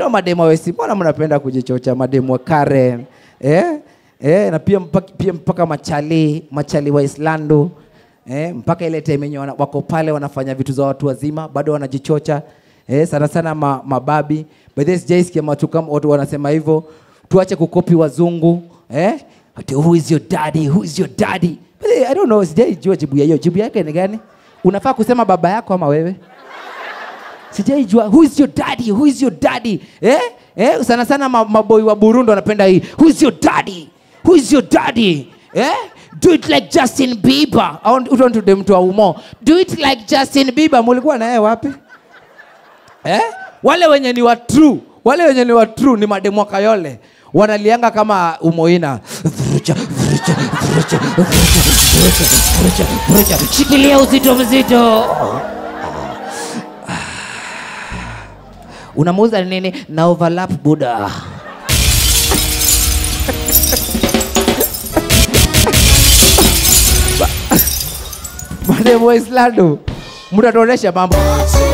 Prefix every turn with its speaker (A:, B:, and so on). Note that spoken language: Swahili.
A: Hao mademu wa West, mbona mnapenda kujichocha mademu wa Karen? Eh? Eh, na pia mpaka, pia mpaka machali, machali wa Islando. Eh, mpaka ile time yenye wana- wako pale wanafanya vitu za watu wazima, bado wanajichocha. Eh, sana sana ma, mababi. By the way, sijaisikia watu kama watu wanasema hivyo. Tuache kukopi wazungu. Eh? Ati, who is your daddy? Who is your daddy? By the way, I don't know, sijaijua jibu ya hiyo. Jibu yake ni gani? Unafaa kusema baba yako ama wewe? sijaijua who is your daddy who is your daddy eh? Eh? sana sana ma- maboi wa burundi wanapenda hii who is your daddy who is your daddy eh? do it like justin bieber I want- want to dem to umo do it like justin bieber mulikuwa na yeye wapi eh? wale wenye ni wa true wale wenye ni wa true ni mademu wa kayole wanalianga kama umoina Vurucha, vurucha, vurucha, vurucha, vurucha, vurucha, vurucha. shikilia uzito mzito unamuuza nini na overlap buda mademu wa islando mtatuonesha mambo